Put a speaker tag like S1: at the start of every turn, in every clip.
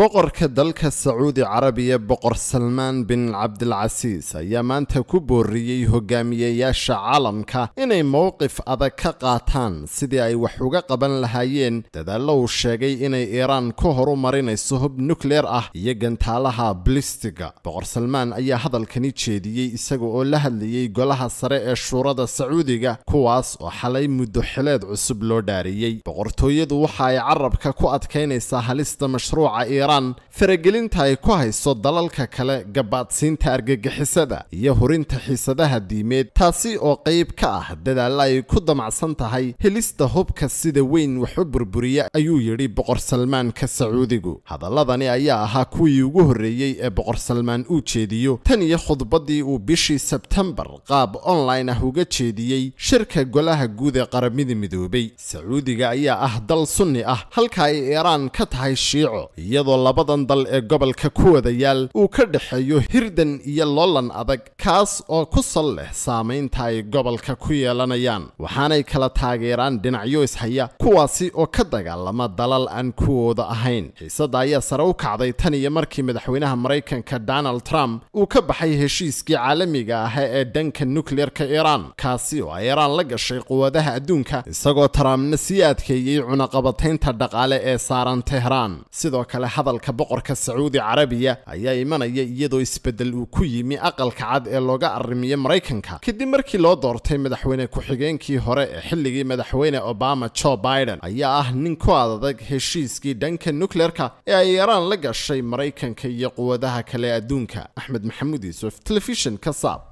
S1: boqorka dalka sacuudi carabiya boqor salmaan bin cabdilcasiis ayaa maanta ku booriyey hogaamiyeyaasha caalamka inay mowqif adag ka qaataan sidii ay wax uga qaban lahaayeen dadaallo uu sheegay inay iiraan ku horumarinayso hub nukleer ah iyo gantaalaha blistiga boqor salmaan ayaa hadalkani jeediyey isaga oo la hadlayey golaha sare ee shuurada sacuudiga kuwaas oo xalay muddo xileed cusub loo dhaariyey boqortooyadu waxa ay carabka ku adkaynaysaa halista mashruuca iiraan faragelinta ay ku hayso dalalka kale gabaadsiinta argagixisada iyo hurinta xiisadaha diimeed taasi oo qayb ka ah dadaalla ay ku damacsan tahay helista hubka sida weyn wax u burburiya ayuu yidhi boqor salmaanka sacuudigu hadaladani ayaa ahaa kuwii ugu horreeyey ee boqor salmaan uu jeediyo tan iyo khudbaddii uu bishii sebtembar qaab online ah uga jeediyey shirka golaha guud ee qaramada midoobay sacuudiga ayaa ah dal sunni ah halka ay iiraan ka tahay shiico iyadoo labadan dal ee gobolka ku wada yaal uu ka dhexeeyo hirdan iyo loolan adag kaas oo ku sal leh saamaynta ay gobolka ku yeelanayaan waxaanay kala taageeraan dhinacyo ishaya kuwaasi oo ka dagaalama dalal aan kuwooda ahayn xiisadda ayaa sare u kacday tan iyo markii madaxweynaha maraykanka donald trump uu ka baxay heshiiskii caalamiga ah ee dhanka nukleerka iiraan kaasi oo ay iiraan la gashay quwadaha adduunka isagoo trumpna sii adkeeyey cunaqabataynta dhaqaale ee saaran tehraan sidoo kale hadalka boqorka sacuudi carabiya ayaa imanaya iyadoo isbeddel uu ku yimi aqalka cad ee looga arrimiyo maraykanka kadib markii loo doortay madaxweyne ku-xigeenkii hore ee xilligii madaxweyne obama joe biden ayaa ah nin ku adag heshiiskii dhanka nukleerka ee ay iiraan la gashay maraykanka iyo quwadaha kale adduunka axmed maxamuud yuusuf telefishin ka saab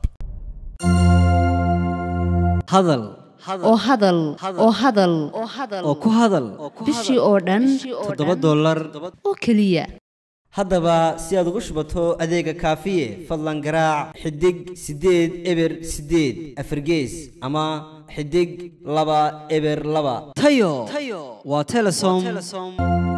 S2: hadal
S3: oo hadal oo hadal
S2: oo ku hadal
S3: bishii oo dhan
S2: toddoba dollar
S3: oo keliya
S2: haddaba si aad ugu shubato adeega kaafiye fadlan garaac xidig siddeed eber siddeed afargees ama xidig laba eber laba tayo waa telesom